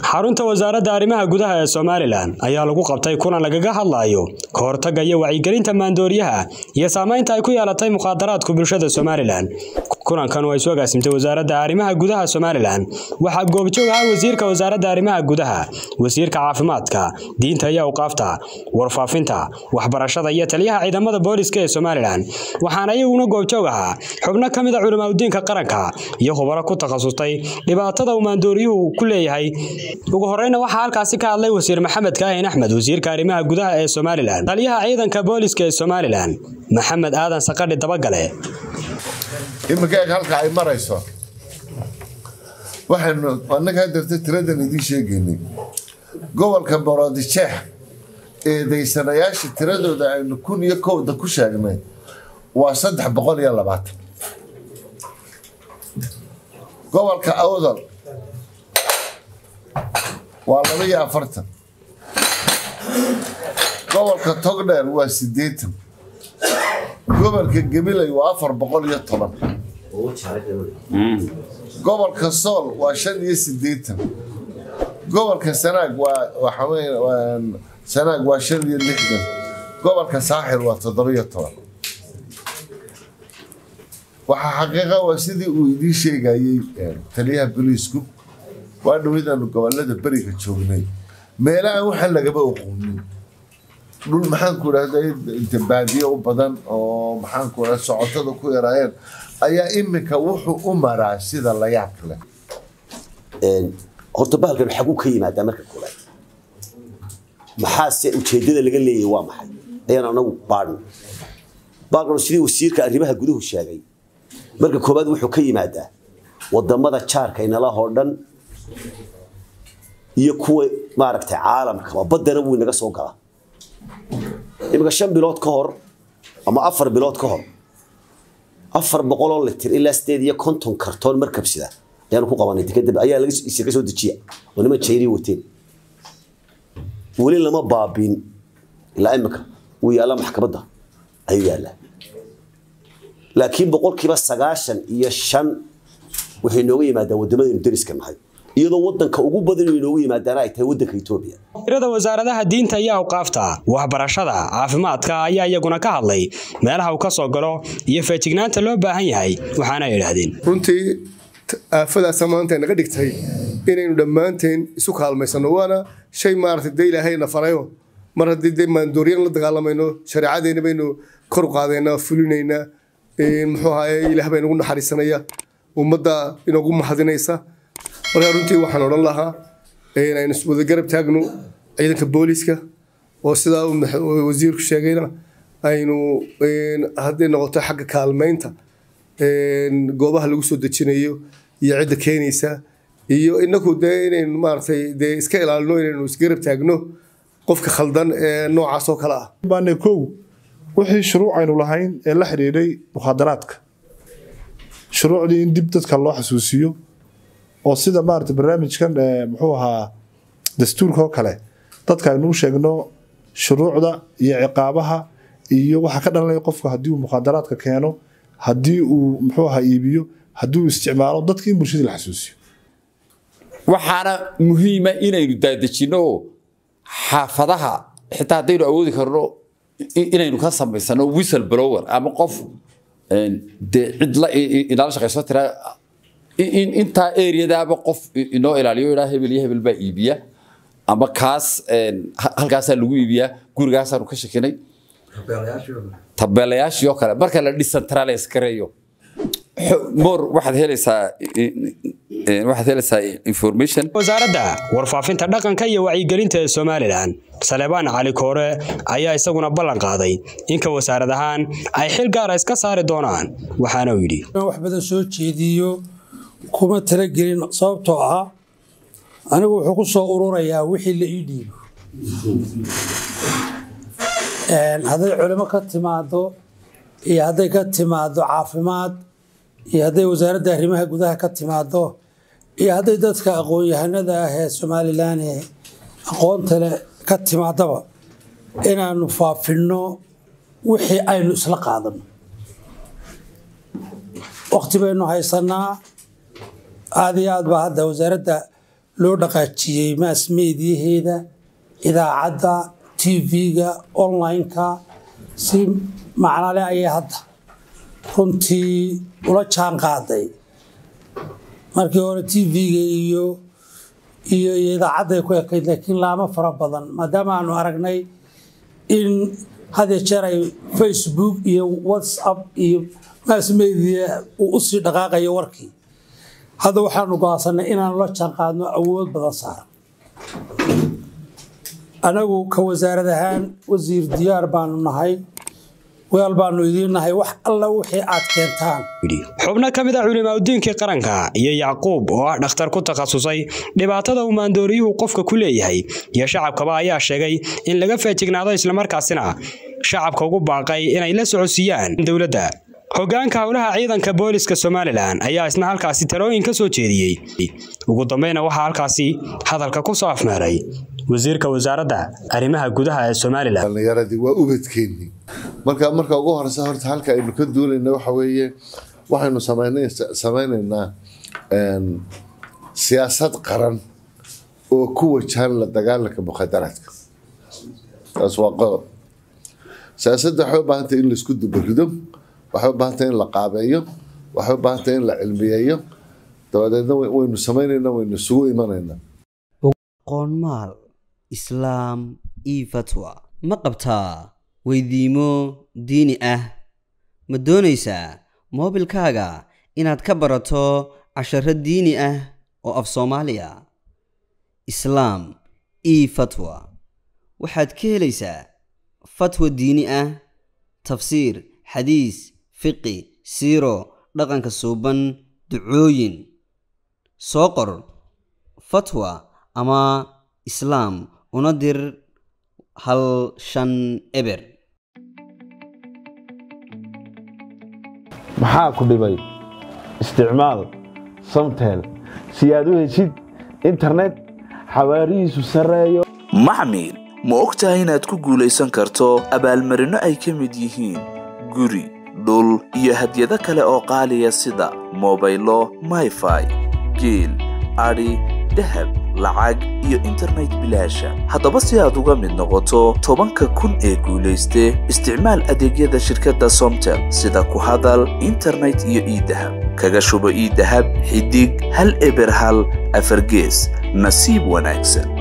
xarunta wasaaradda arrimaha gudaha ee somalilan ayaa lagu qabtay kulan lagaga hadlayo ka hortagga iyo wacyigelinta maandooriyaha iyo saamaynta ay ku yeelatay mukhaadaraadku bulshada somalilan kulankan oo ay soo agaasimtay wasaaradda arrimaha gudaha somalilan waxaa goobjoog ahaa wasiirka wasaaradda arrimaha gudaha wasiirka caafimaadka diinta iyo awqaafta warfaafinta waxbarashada iyo taliyaha ciidamada booliska ee somalilan waxaana iyaguna goobjoog ahaa xubno ka mid a culimaadudiinka qaranka iyo khubaro ku takhasustay dhibaatada uu maandooriyuhu ku leeyahay ugu horeyna waxaa halkaasi ka hadlay wasiir maxamed kaahin axmed wasiirka arrimaha gudaha ee somalilan taliyaha ciidanka booliska ee somalilan maxamed aadan saqadhi dabagale iminka eeg halka ay marayso waxaynu annaga hadeerta tiradan idiin sheegaynay gobolka borodjeex eedaysanayaasha tiradooda aynu kun iyo kowda ku sheegnay waa saddex boqol iyo labaatan gobolka awdal waa laba iyo afartan gobolka togdheer waa siddeetan gobolka gabiley waa afar boqol iyo toban gobolka sool waa shan iyo siddeetan gobolka sanaag waa waxaweye sanaag waa shan iyo lixdan gobolka saaxil waa toddobiyo toban waxaa xaqiiqa waa sidii uu idiin sheegayey taliyaha boliisku waa dhaweydanu gobolada beriga joognay meelaha waxaan lagaba oqoonin dhul maxaanku idhahda inta baadiye u badan oo maxaanku idhahda socotada ku yaraayeen ayaa iminka wuxuu u maraa sida la yaab leh horta bahalkan xaguu ka yimaadaa marka koobaad maxaase ujeedada laga leeyahay waa maxay ayaan anagu baadhin bahalkan sidii wasiirka arrimaha guduhu sheegay marka koobaad wuxuu ka yimaadaa wadamada jaarka inalahoo dhan iyo kuwa maaragtay caalamkaba baddana wuu inaga soo galaa iminka shan bilood ka hor ama afar bilood ka hor afar boqoloo litir ilaa sideed iyo konton kartoon markabsida ayaanu ku qabanay dekadab ayaa laga soo dejiya oo niman jayriya wateen weli lama baabiin ilaa iminka wuu yaallaa maxkamadda ayuu yaallaa laakiin boqolkiiba sagaashan iyo shan waxay nooga yimaadaan waddamadaynu deriska nahay iyadoo wadanka ugu badan inay noogu yimaadaana ay tahay wadanka etoobiya wasiirada wasaaradaha diinta iyo awqaafta waxbarashada caafimaadka ayaa iyaguna ka hadlay meelaha uu ka soo galo iyo feejignaanta loo baahan yahay waxaana ay idhaahdeen runtii aafadaasa maanta naga dhigtay inaynu dhammaanteen isu kaalmaysano waana shay maaragtay dee ilaahayna farayo mar haddii dee maandooryan la dagaalamayno shareecadeena baynu kor u qaadaynaa fulinaynaa muxuu ahaye ilaah baa inagu naxariisanaya ummadda inagu mahadinaysa markaa runtii waxaan odhan lahaa aynu wada garab taagno ciidanka booliska oo sidaa wasiirku sheegayna aynu hadday noqoto xagga kaalmaynta goobaha lagu soo dejinayo iyo cidda keenaysa iyo inaku dee inaynu maaragtay dee iska ilaalino inaynu isgarab taagno qofka khaldan ee noocaas oo kale ah baane kow wixii shuruuc aynu lahayn ee la xidhiidhay mukhaadaraadka shuruucdii in dib dadka loo xasuusiyo oo sida maarata barnaamijkan muxuu ahaa dastuurka oo kale dadka aynu u sheegno shuruucda iyo ciqaabaha iyo waxa ka dhalanaya qofka haddii uu mukhaadaraadka keeno haddii uu muxuu ahaa iibiyo haddii uu isticmaalo dadka in bulshada la xasuusiyo waxaana muhiima inaynu daadejinno oo xaafadaha xitaa haddaynu awoodi karno inaynu ka samaysano whistle blower ama qof dee cid la inala shaqayso tira intaa areadaaba qof inoo ilaaliyo idhaa hebel iyo hebel baa iibiya ama kaas halkaasaa lagu iibiyaa gurigaasaanu ka shakinay tabeelayaashii oo kale marka la decentralize gareeyo mor waxaad helaysaa waxaad helaysaa information wasaaradda warfaafinta dhaqanka iyo wacyigelinta ee somalilan salebaan cali koore ayaa isaguna ballan qaaday inka wasaarad ahaan ay xil gaara iska saari doonaan waxaana uu yidhi wax badan soo jeediyo kuma talagelin sababtoo ah anigu wuxuu ku soo ururayaa wixii la ii dhiibo hadday culimo ka timaado iyo hadday ka timaado caafimaad iyo hadday wasaaradda arrimaha gudaha ka timaado iyo hadday dadka aqoon-yahanada ah ee somalilan ee aqoonta leh ka timaadaba inaanu faafinno wixii aynu isla qaadano waqti baynu haysanaa aada iyo aad baa hadda wasaaradda loo dhaqaajiyey maas meediyaheeda idaacadda tv-ga online-ka si macnale ayay hadda runtii ula jaan qaaday markii hore tv-ga iyo iyo iyo idaacadday ku ekayd laakiin laamo fara badan maadaama aanu aragnay in had iyo jeer ay facebook iyo whatsapp iyo mass media uu usii dhaqaaqayo warkii hadda waxaanu go'aansanay inaanu la jaan qaadno awood badan saaran anagu ka wasaarad ahaan wasiir diyaar baanu nahay weel baanu idiin nahay wax alla wixii aad keentaan xubno ka mid a culimaadudiinkii qaranka iyo yacquub oo ah dhakhtar ku takhasusay dhibaatada uu maandooriyuhu qofka ku leeyahay iyo shacabkaba ayaa sheegay in laga feejignaado islamarkaasina shacabka ugu baaqay inay la socodsiiyaan dowladda hogaanka howlaha ciidanka booliska somalilan ayaa isna halkaasi talooyin ka soo jeediyey ugu dambeyna waxaa halkaasi hadalka ku soo afmeeray wasiirka wasaaradda arrimaha gudaha ee somalilan dhallinyaradii waa ubadkeennii marka marka ugu horeysa horta halka aynu ka duulayna waxa weeye waxaynu sameyn- sameynaynaa een, siyaasad qaran oo ku wajahan la dagaalanka mukhadaraadka taas waa qodob siyaasadda waxay u baahantay in laisku dubarido waxay u baahantay in la qaabeeyo waxay u baahantay in la cilmiyeeyo dabadeedna way- waynu sameynaynaa waynu isugu imanaynaa qoonmaal islaam io fatwa ma qabtaa weydiimo diini ah ma doonaysaa moobilkaaga inaad ka barato casharo diini ah oo af soomaaliya islaam io fatwa waxaad ka helaysaa fatwa diini ah tafsiir xadiis fiqi siiro dhaqanka suuban ducooyin soo qor fatwa ama islaam una dir hal shan eber maxaa ku dhibay isticmaal samtel si aad u heshid internet xawaarihiisu sarreeyo maxmil ma og tahay inaad ku guulaysan karto abaalmarinno ay ka mid yihiin guri dhul iyo hadyado kale oo qaaliya sida mobaylo mayfai geel adhi dahab lacag iyo internet bilaasha haddaba si aad uga mid noqoto tobanka kun ee guulayste isticmaal adeegyada shirkadda somtel sida ku hadal internet iyo iidahab kaga shubo iidahab xidig hal eber hal afargees nasiib wanaagsan